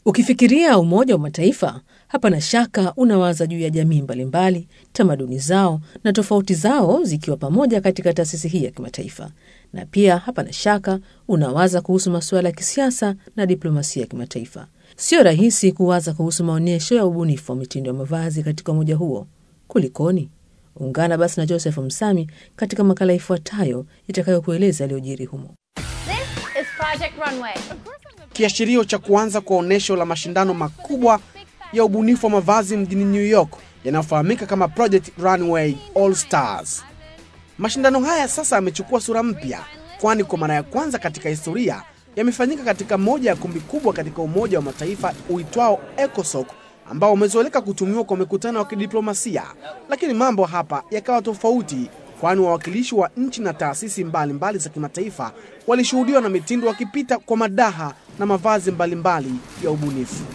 Ukifikiria Umoja wa Mataifa, hapana shaka unawaza juu ya jamii mbalimbali, tamaduni zao na tofauti zao zikiwa pamoja katika taasisi hii ya kimataifa, na pia hapana shaka unawaza kuhusu masuala ya kisiasa na diplomasia ya kimataifa. Sio rahisi kuwaza kuhusu maonyesho ya ubunifu wa mitindo ya mavazi katika umoja huo. Kulikoni? Ungana basi na Joseph Msami katika makala ifuatayo itakayokueleza yaliyojiri humo. This is Project Runway. kiashirio cha kuanza kwa onyesho la mashindano makubwa ya ubunifu wa mavazi mjini New York yanayofahamika kama Project Runway All Stars. Mashindano haya sasa yamechukua sura mpya, kwani kwa mara ya kwanza katika historia yamefanyika katika moja ya kumbi kubwa katika Umoja wa Mataifa uitwao ECOSOC ambao umezoeleka kutumiwa kwa mikutano ya kidiplomasia, lakini mambo hapa yakawa tofauti, kwani wawakilishi wa nchi na taasisi mbalimbali za kimataifa walishuhudiwa na mitindo wakipita kwa madaha na mavazi mbalimbali ya ubunifu.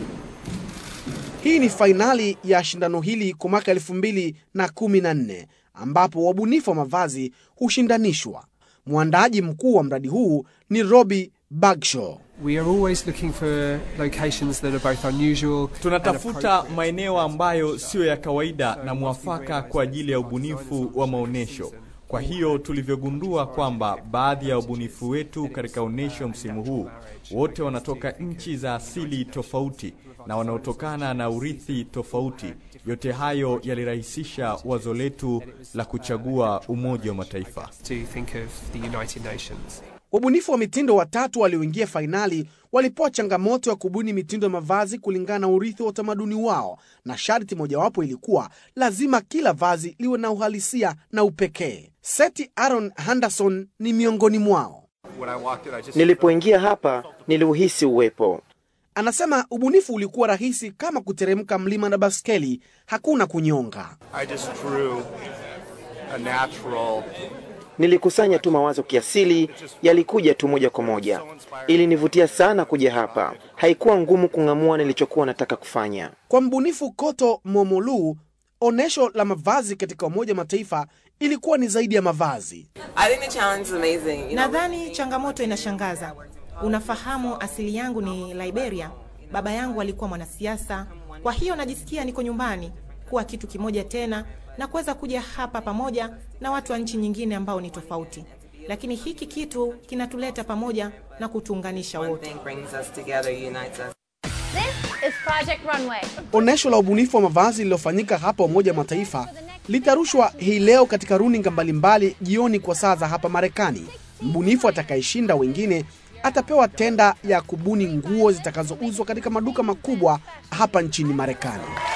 Hii ni fainali ya shindano hili kwa mwaka elfu mbili na kumi na nne ambapo wabunifu wa mavazi hushindanishwa. Mwandaaji mkuu wa mradi huu ni Robbie Bagshaw. We are always looking for locations that are both unusual and Tunatafuta appropriate. maeneo ambayo siyo ya kawaida na mwafaka kwa ajili ya ubunifu wa maonyesho. Kwa hiyo tulivyogundua kwamba baadhi ya ubunifu wetu katika onyesho msimu huu wote wanatoka nchi za asili tofauti na wanaotokana na urithi tofauti. Yote hayo yalirahisisha wazo letu la kuchagua Umoja wa Mataifa. to think of the United Nations. Wabunifu wa mitindo watatu walioingia fainali walipewa changamoto ya kubuni mitindo ya mavazi kulingana na urithi wa utamaduni wao, na sharti mojawapo ilikuwa lazima kila vazi liwe na uhalisia na upekee. Seti Aaron Henderson ni miongoni mwao. Nilipoingia hapa niliuhisi uwepo. Anasema ubunifu ulikuwa rahisi kama kuteremka mlima na baskeli, hakuna kunyonga. I just drew a natural. Nilikusanya tu mawazo kiasili, yalikuja tu moja kwa moja. Ilinivutia sana kuja hapa. Haikuwa ngumu kung'amua nilichokuwa nataka kufanya. Kwa mbunifu Koto Momolu, onyesho la mavazi katika Umoja wa Mataifa ilikuwa ni zaidi ya mavazi. I think the challenge is amazing. You know, Nadhani changamoto inashangaza. Unafahamu, asili yangu ni Liberia. Baba yangu alikuwa mwanasiasa, kwa hiyo najisikia niko nyumbani, kuwa kitu kimoja tena na kuweza kuja hapa pamoja na watu wa nchi nyingine ambao ni tofauti, lakini hiki kitu kinatuleta pamoja na kutuunganisha one wote. thing brings us together, unites us. This is Project Runway. Onyesho la ubunifu wa mavazi lililofanyika hapa Umoja wa Mataifa litarushwa hii leo katika runinga mbalimbali jioni kwa saa za hapa Marekani. Mbunifu atakayeshinda wengine atapewa tenda ya kubuni nguo zitakazouzwa katika maduka makubwa hapa nchini Marekani.